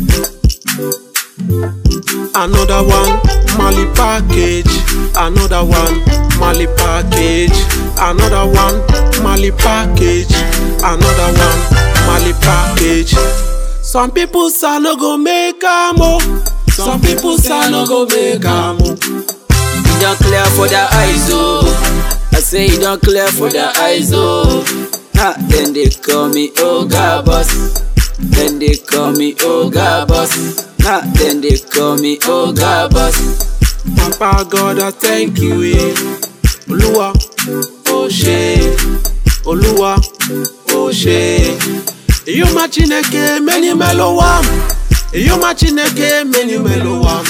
Another one, Mali package. Another one, Mali package. Another one, Mali package. Another one, Mali package. Some people say no go make am oh. Some people say no go make am oh. E don clear for the eyes, oh. I say e don clear for the eyes, oh. Ha, then they call me Oga Boss. Then they call me Oga Boss. Ha, then they call me Oga Boss. Papa God, I thank you. Eh. Olúwa, ó ṣé. Olúwa, ó ṣé. Iyoma Chineke meni melowa. Iyoma Chineke meni melowa.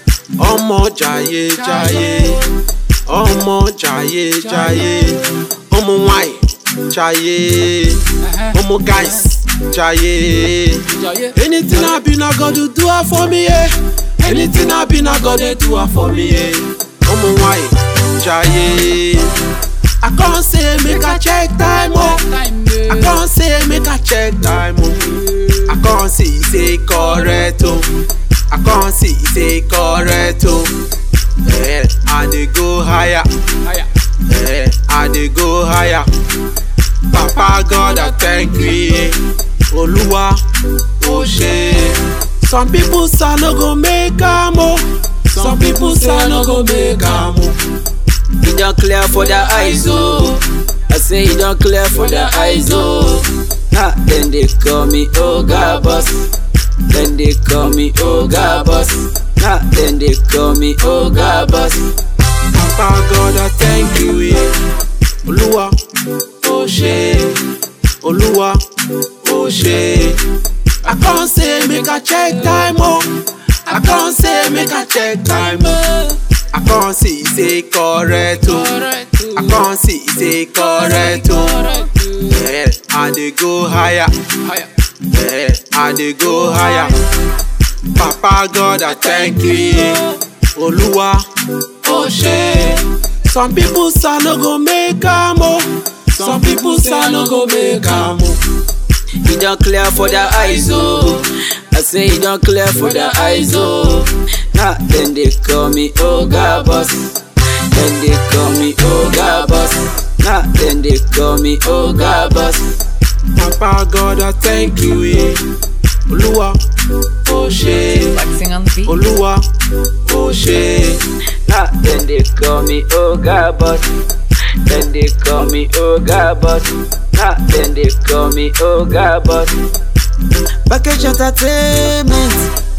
Ọmọ jàyé jàyé. Ọmọ jàyé jàyé. Ọmọ nwanyị jàyé. Ọmọ guys jàyé. Anything I be na God do do am for me. Eh. Anything I be na God dey do am for me. Eh. Ọmọ nwanyị jàyé. I come say make I check time oh. I come say make I check time oh. I come see say correct oh. I come see say correct oh. Eh, I dey go higher. Eh, I dey go higher. Papa God, I thank you. eh. Olúwa, ó ṣé. Some people say no go make am oh. Some people say no go make am oh. E don clear for the eyes, oh. I say e don clear for the eyes, oh. Ha, then they call me Oga Boss. Then they call me Oga Boss. Ha, then they call me Oga Boss. Papa God, I thank you. Yeah. Olúwa, ó ṣé. Olúwa, ó ṣé. I come say make I check time oh. I come say make I check time oh. I come see say correct oh. I come see say correct oh. Yeah, I dey go higher. Yeah, I dey go higher. Papa God, I thank you. yeah. Olúwa, ó ṣé. Some people say no go make am oh. Some people say no go make am oh. E don clear for the eyes, oh. I say e don clear for the eyes, oh. Ha, then they call me Oga Boss. Then they call me Oga Boss. Ha, then they call me Oga Boss. Papa God, I thank you. Yeah. Olúwa, ó ṣé. Flexing on the beat. Olúwa, ó ṣé. Ha, then they call me Oga Boss. Then they call me Oga Boss. Ha, then they call me Oga Boss. Package entertainment.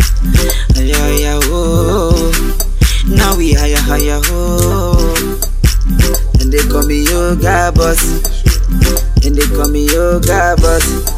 Yeah, yeah, oh. Now we higher, higher, oh. And they call me Yoga Boss. And they call me Yoga Boss.